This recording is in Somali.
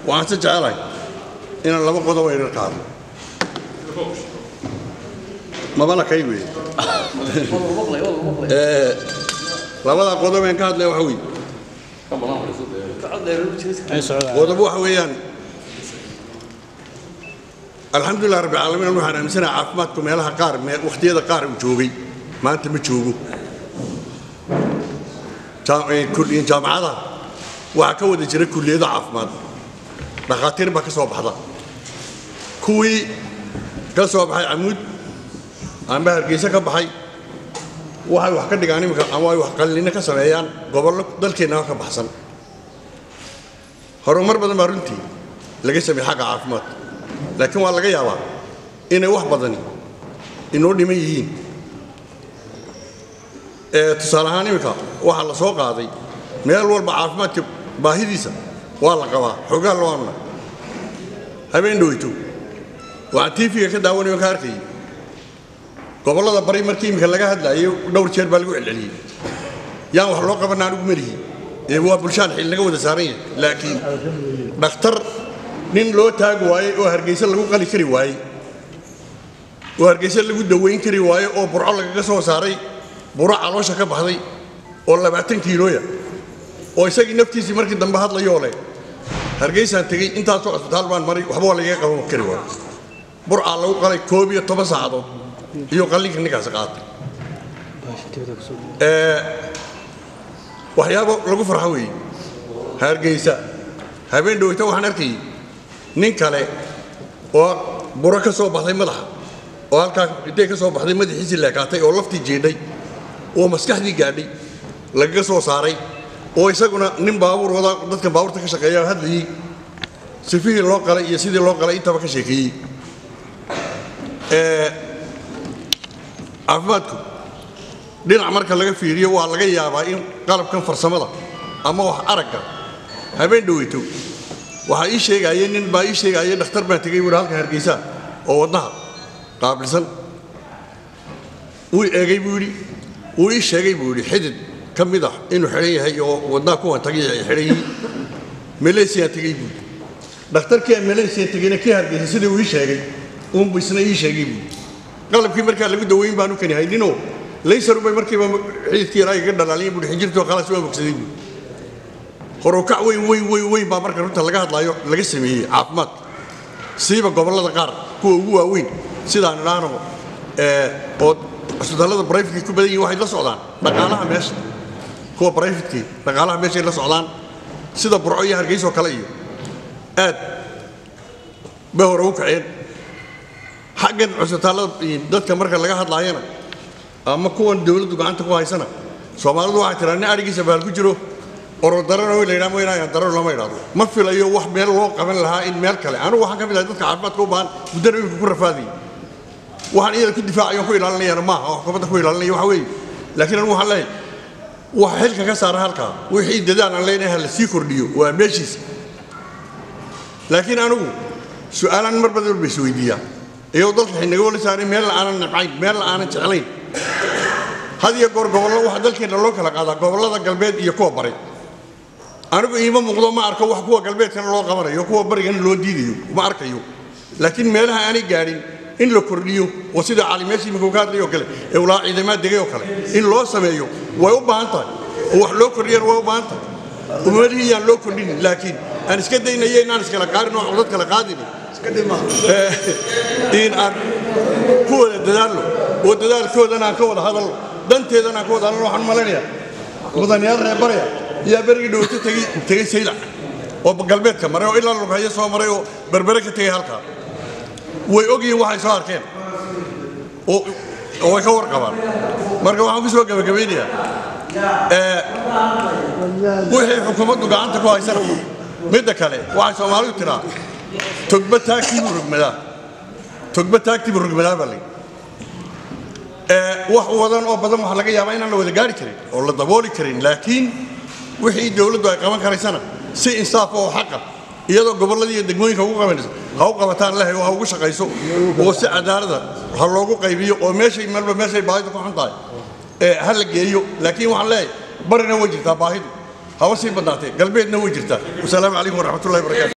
waxaan se jecelahay inaan laba qodob ayna qaadno mabana kay wey labada qodob aan ka hadlaya waxa wey qodob waxa weeyaan alxamdulilah rabbi caalamiin waxaan aaminsanaha caafimaadku meelaha qaar wakhtiyada qaar uu joogay maanta ma joogo jaamacadaha waxaa ka wada jira kulliyado caafimaad dhakhaatiir baa ka soo baxda kuwii ka soo baxay camuud amba hargeysa ka baxay waxay wax ka dhigaan imika ama ay wax qallinno ka sameeyaan gobollo dalkeennaba ka baxsan horumar badan baa runtii laga sameeyey xagga caafimaadka laakiin waa laga yaabaa inay wax badani inoo dhiman yihiin tusaale ahaan imika waxaa la soo qaaday meel walba caafimaadka baahidiisa waa la qabaa xoogaa loo amna habeen dhoweyto waxaan tiifiga ka daawanayo ka arkayay gobollada bari markii imika laga hadlaayay dhowr jeer baa lagu celceliyey yaan wax loo qabanna anigu melihi ee waa bulshaan xil naga wada saaran yahay laakiin dhakhtar nin loo taagi waayey oo hargeysa lagu qali kari waayey oo hargeysa lagu dawayn kari waayey oo burco lagaga soo saaray buro caloosha ka baxday oo labaatan kiilooya oo isagii naftiisii markii dambe hadlayoo leh hargeysaan tegey intaasoo cisbitaal baan maray waxba waa lagaga qaban kari waayo burcaa lagu qalay koob iyo toban saacadood iyo qallinka ninkaasi qaatay waxyaabo lagu farxo weeye hargeysa habeen dhoweyta waxaan arkayay nin kale oo buro ka soo baxday madaxa oo halkaa intay ka soo baxday madaxiisii leekaatay oo laftii jiidhay oo maskaxdii gaadhay lagaga soo saaray oo isaguna nin baabuur wada dadka baabuurta ka shaqeeya hadlayey sifihii loo qalay iyo sidii loo qalay intaba ka sheekeeyey caafimaadku dhinac marka laga fiiriyo waa laga yaabaa in qalabkan farsamada ama wax aragga habeen dhoweyto waxaa ii sheegaaye nin baa ii sheegaaye dhakhtar baan tegey buuhi halka hargeysa oo wadnaha qaabilsan wuu eegay buu yidhi wuu ii sheegay buu yidhi xidid ka mid ah inuu xidhan yahay oo wadnaha kuwan tagay ay xidhan yihiin maleesiyaan tegey buu dhakhtarkii aan maleesiya tegeyna kii hargeysa sidii uu ii sheegay uunbu isna ii sheegay buu qalabkii markaa lagu daweyn baanu kani hayninoo laysarubay markiiba xididkii yaraa iga dhalaaliyay buuhi xinjirtoo khalaas waa bogsaday buu horukac weyn weyn weyn weyn baa marka runta laga hadlaayo laga sameeyey caafimaadka siiba gobollada qaar kuwa ugu waaweyn sidaan idhaahno oo cisbitaallada brifetkii ku badan yihin waxay la socdaan dhaqaalaha meesha kuwa brifetkii dhaqaalaha meeshay la socdaan sida burco iyo hargeysoo kale iyo aad bay hore u kaceen xaggan cisbitaallada dadka marka laga hadlaayana ama kuwan dawladdu gacanta ku haysana soomaalidu waxay tiraa nin adhigiisa baal ku jiro orodarano la yidhaha mooyaane darano lama idhaahdo ma filayo wax meel loo qaban lahaa in meel kale anigu waxaan ka mid ahay dadka caafimaadka u baahan muddana imika ku rafaadayay waxaan iyada ku difaacayo ku ilaalinayana maaha oo xukuumadda ku ilaalinaya waxa weeye laakiin anigu waxaan leeyahay waxa xilka ka saara halkaa wixii dadaal aan leenahay la sii kordhiyo waa meeshiisa laakiin anigu su'aalaan mar badan walba isweydiiyaa iyadoo dalka xinaga wala saaray meel la aanan nabcayn meel la aanan jeclayn had iyo goor gobollo waxaa dalkeenna loo kala qaadaa gobollada galbeed iyo kuwa bari anigu iima muuqdo ma arko wax kuwa galbeedkana loo qabanayo kuwa barigana loo diidayo ma arkayo laakiin meelaha aanay gaadhin in la kordhiyo oo sida calimeesha imika ka hadlayo kale ee ulaa ciidamaad degay oo kale in loo sameeyo way u baahan tahay oo wax loo kordhiyana way u baahan tahay umadihii yaan loo kordhinin laakiin aan iska daynayo inaan iskala qaarin oo codad kala qaadin in aan ku wada dadaalno oo dadaalkoodana aan ka wada hadalno danteedana aan ka wada hadalno waxaan malaynayaa mudanayaal reer baraya yaa berigii dhowto tegey tegey saylac oo galbeedka maray oo ilaa lughayo soo maray oo berbere ka tegey halkaa way ogyihiin waxay soo arkeen oo way ka warqabaan marka waxaan ku soo gabagabaynayaa wixii xukuumaddu gacanta ku haysana midda kale waxay soomaalidu tiraa togba taagtiibuu rogmadaa togba taagtiibuu rogmadaa baa layidhi wax wadan oo badan waxaa laga yaabaa inaan la wada gaari karin oo la dabooli karin laakiin wixii dowladdu ay qaban karaysana si insaaf oo xaqa iyadoo gobolladii iyo degmooyinka ugu qabanayso ha u qabataan lehay oo ha ugu shaqayso oo si cadaalada ha loogu qaybiyo oo meeshay malba meeshay baahidu ku xun tahay ha la geeyo laakiin waxaan leeyahay barina way jirtaa baahidu haba sii badnaatee galbeedna way jirtaa wasalaamu calaykum waraxmatullahi wabarakaatu